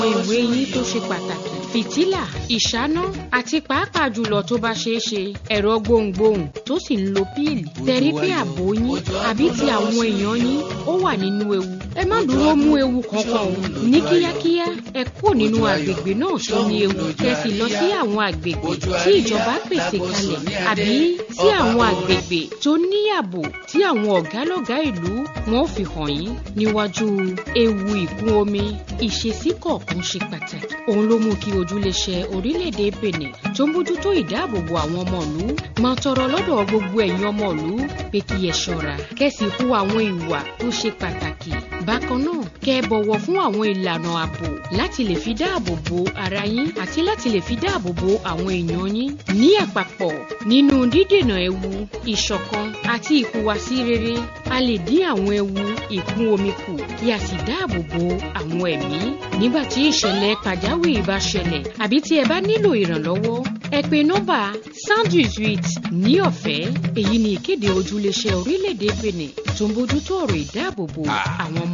ìwé yín tó ṣe pàtàkì fìtílà ìṣáná àti pàápàá jùlọ tó bá ṣeé ṣe ẹ̀rọ gbohùngbohùn tó sì ń lo píìlì tẹ̀rí pé ààbò yín àbí ti àwọn èèyàn yín ó wà nínú ewu ẹ má dúró mú ewu kankan o ní kíákíá ẹ kúrò nínú àgbègbè náà tó ní ewu kẹsì lọ sí àwọn àgbègbè tí ìjọba pèsè kalẹ̀ àbí sí àwọn àgbègbè tó ní ààbò tí àwọn ọ̀gálọ́gá ìlú wọn ò fi hàn yín níwájú ewu ìkún omi ìṣesí kọ̀ọ̀kan ṣe pàtàkì òun ló mú kí ojúléṣe orílẹ̀-èdè Benin tó ń bójútó ìdáàbòbò àwọn ọmọ ìlú máa tọrọ lọ́dọ̀ gbogbo ẹ̀yin ọmọ ìlú pé kí ẹ ṣọ́ra kẹ́sì hu àwọn ìwà tó ṣe pàtàkì bákan náà kẹ́ ẹ bọ̀wọ̀ fún àwọn ìlànà ààbò láti lè fi dáàbò bo ara yín àti láti lè fi dáàbò bo àwọn èèyàn yín ní àpapọ̀ nínú dídènà ewu ìṣọ̀kan àti ìhùwàsí rere a lè dín àwọn ewu ìkún omi kù kí a sì dáàbò bo àwọn ẹ̀mí nígbà tí ìṣẹ̀lẹ̀ pàjáwìrì bá ṣẹlẹ̀ àbí tí ẹ bá nílò ìrànlọ́wọ́ ẹ pe nọ́mbà sandwich ní ọ̀fẹ́ èyí ni ìkéde ojúléṣẹ́ orílẹ̀-èdè Benin tó ń bójútó ọ̀rọ̀ ìdáàbòbò àwọn ọmọ